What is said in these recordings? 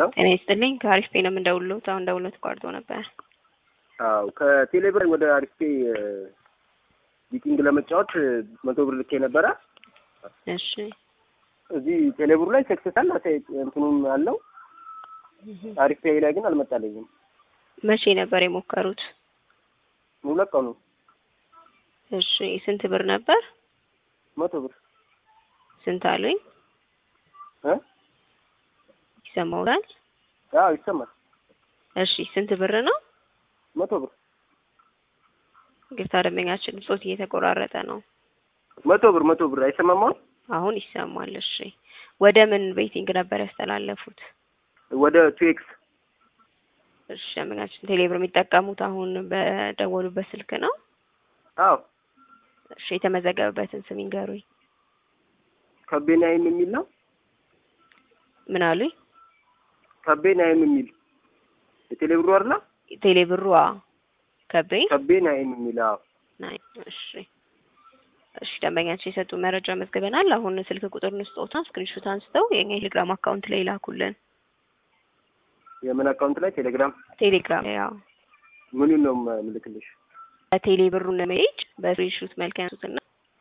ሄሎ ጤና ይስጥልኝ ከአሪፍ ፔ ነው የምንደውልዎት። አሁን ደውሎት ተቋርጦ ነበር። አዎ ከቴሌብር ወደ አሪፍ ፔ ቢቲንግ ለመጫወት መቶ ብር ልኬ ነበረ። እሺ እዚህ ቴሌብሩ ላይ ሰክሰሳል እንትኑም አለው አሪፍ ፔ ላይ ግን አልመጣልኝም። መቼ ነበር የሞከሩት? ሁለት ቀኑ እሺ ስንት ብር ነበር? መቶ ብር ስንት አሉኝ? እ ይሰማውታል? አዎ ይሰማል። እሺ ስንት ብር ነው? መቶ ብር ግርታ ደንበኛችን ጾት እየተቆራረጠ ነው። መቶ ብር መቶ ብር አይሰማም አሁን? አሁን ይሰማል። እሺ ወደ ምን ቤቲንግ ነበር ያስተላለፉት? ወደ ቱኤክስ እሺ ደንበኛችን ቴሌብር የሚጠቀሙት አሁን በደወሉበት ስልክ ነው? አዎ እሺ የተመዘገበበትን ስም ይንገሩኝ። ከቤናይም የሚል ነው። ምን አሉኝ? ከቤናይም የሚል የቴሌብሩ አይደለ? ቴሌብሩ አዎ። ከቤ ከቤናይም የሚል አዎ። ናይ እሺ እሺ ደንበኛችን የሰጡ መረጃ መዝግበናል። አሁን ስልክ ቁጥር ንስጦታ ስክሪንሾት አንስተው የኛ ቴሌግራም አካውንት ላይ ላኩልን። የምን አካውንት ላይ ቴሌግራም ቴሌግራም ላይ ያው ምኑን ነው ምልክልሽ? በቴሌ ብሩን ሜጅ በስክሪንሾት መልክ ያንሱትና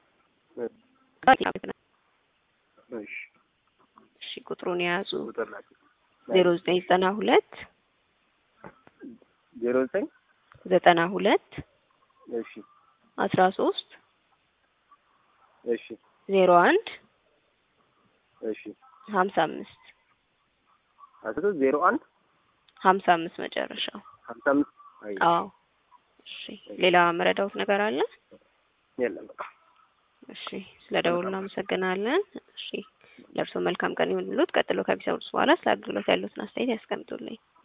እሺ እሺ ቁጥሩን የያዙ ቁጥር ላይ ዜሮ ዘጠኝ ዘጠና ሁለት ዜሮ ዘጠኝ ዘጠና ሁለት እሺ አስራ ሶስት እሺ ዜሮ አንድ እሺ ሀምሳ አምስት አስራ ዜሮ አንድ ሀምሳ አምስት መጨረሻው። ሀምሳ አምስት አይ አዎ እሺ ሌላ መረዳውት ነገር አለ? የለም በቃ እሺ ስለ ደውሉ እናመሰግናለን። እሺ ለእርስዎ መልካም ቀን ይሁንልዎት። ቀጥሎ ከቢሰሩት በኋላ ስለ አገልግሎት ያሉትን አስተያየት ያስቀምጡልኝ።